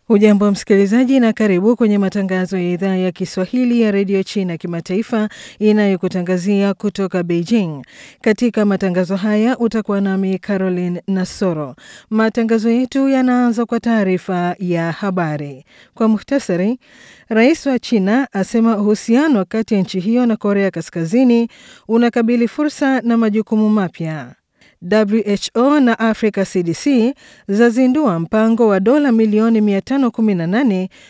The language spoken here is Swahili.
Hujambo msikilizaji, na karibu kwenye matangazo ya idhaa ya Kiswahili ya redio China kimataifa inayokutangazia kutoka Beijing. Katika matangazo haya utakuwa nami Caroline Nasoro. Matangazo yetu yanaanza kwa taarifa ya habari. Kwa muhtasari, rais wa China asema uhusiano kati ya nchi hiyo na Korea Kaskazini unakabili fursa na majukumu mapya. WHO na Africa CDC zazindua mpango wa dola milioni 518